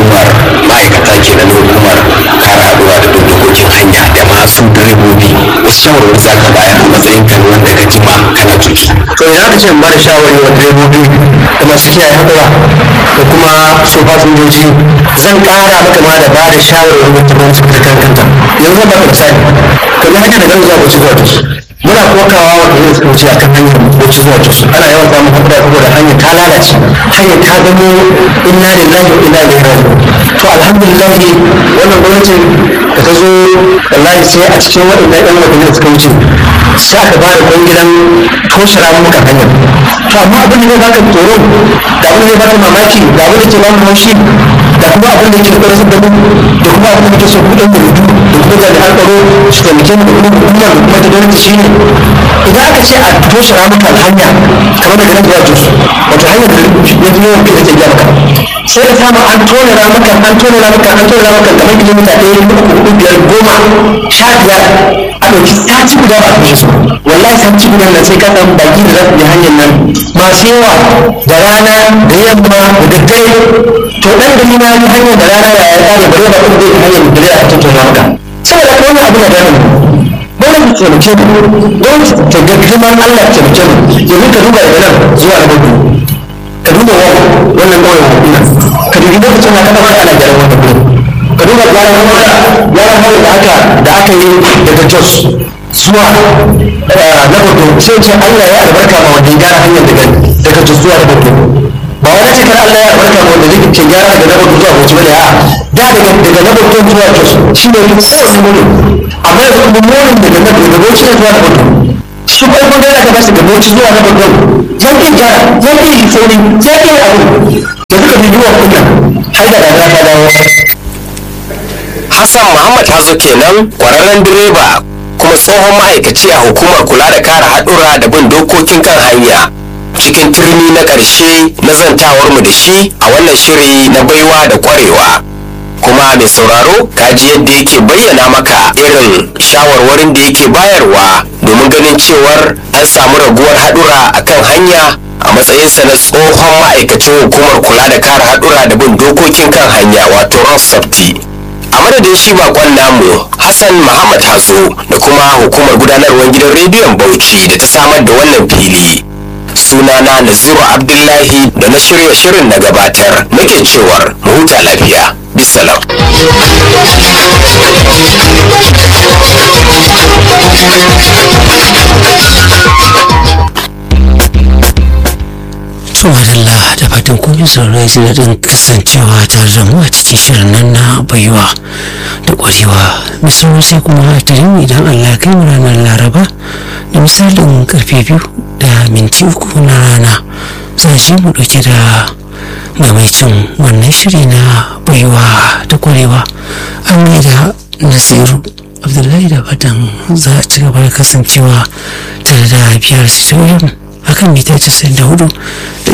hukumar ma'aikata ke na hukumar kare haɗuwa da bin dokokin hanya da masu direbobi wasu shawarwari za ka bayar a matsayin kan wanda ka jima kana tuki. to idan aka ce in ba da shawari wa direbobi da masu kiyaye haɗura da kuma su fasinjoji zan ƙara maka ma da ba da shawarwari wata gwamnati ta kankanta yanzu zan baka misali kamar hanyar da gani zuwa bauchi zuwa jos muna kokawa wanda zai suka wuce akan hanyar bauchi zuwa jos ana yawan samun haɗura saboda hanyar ta lalace hanyar ta zamo inna lillahi wa inna ilaihi raji'un to alhamdulillah wannan gwamnatin da ta zo wallahi sai a cikin waɗannan ɗan watanni da suka wuce sai aka ba da kwangilan toshe ramukan hanyar to amma abin da zai baka tsoro da abin da zai baka mamaki da abin da ke ba mu haushi da kuma abin da ke da ƙarfin da mu da kuma abin da ke so kuɗin da rudu da kuma jami'an tsaro su taimake mu da kuma hukumar da kuma ta gwamnati shi ne idan aka ce a toshe ramukan hanya kamar daga nan zuwa jos wato hanyar da ya fi yawan fiye da ke biya maka sai ka samu an tone ramukan an tone ramukan an tone ramukan kamar kilomita ɗaya uku hudu biyar goma sha biyar a ɗauki sati guda ba a toshe su wallahi sati guda nan sai ka samu baki da za su bi hanyar nan masu yawa da rana da yamma da daddare to ɗan gari na yi hanyar da rana ya ya tsare bare ba kuma zai yi hanyar da dare a cikin ramuka saboda haka wannan abu na da dole mu taimake mu don ta ga girman Allah ta taimake mu yanzu ka duba daga nan zuwa na gudu ka duba wa wannan kawai hukuna ka dubi lokacin da kada ana gyaran wannan gudu ka duba gyaran wata gyaran wata da aka da aka yi daga Jos zuwa na gudu sai ce Allah ya albarka ma wanda ya gyara hanyar daga daga Jos zuwa na gudu ba wani ce kan Allah ya albarka ma wanda zai ke gyara daga na gudu zuwa Bauchi bane a'a da daga daga na gudu zuwa Jos shi ne kowane gudu amma yanzu kuma morin daga na daga Bauchi zuwa na gudu shi kuma kun da aka bashi gabo ci zuwa na babban ya ƙi gyara ya ƙi yi sauri ya ƙi yi abu da suka bi zuwa kunya har da rana ta dawo Hassan Muhammad Hazo kenan kwararren direba kuma tsohon ma'aikaci a hukumar kula da kare haɗura da bin dokokin kan hanya cikin turmi na ƙarshe na zantawar mu da shi a wannan shiri na baiwa da ƙwarewa kuma mai sauraro kaji yadda yake bayyana maka irin shawarwarin da yake bayarwa domin ganin cewar an samu raguwar haɗura a kan hanya a matsayinsa na tsohon ma'aikacin hukumar kula da kare haɗura da bin dokokin kan hanya wato road safety a madadin shi bakon namu hassan muhammad hazo da kuma hukumar gudanarwar gidan rediyon bauchi da ta samar da wannan fili sunana naziru abdullahi da na shirya shirin na gabatar nake cewar mu huta lafiya bisalam to madalla da fatan kun yi saurari ji daɗin kasancewa tare da mu a cikin shirin nan na baiwa da ƙwarewa misalin sai kuma tirin idan allah kai mu ranar laraba da misalin karfe biyu da minti uku na rana za shi mu ɗauke da mamaicin wannan shiri na baiwa da ƙwarewa an da nasiru abdullahi da fatan za a ci gaba da kasancewa tare da biyar sitoyin akan mita 94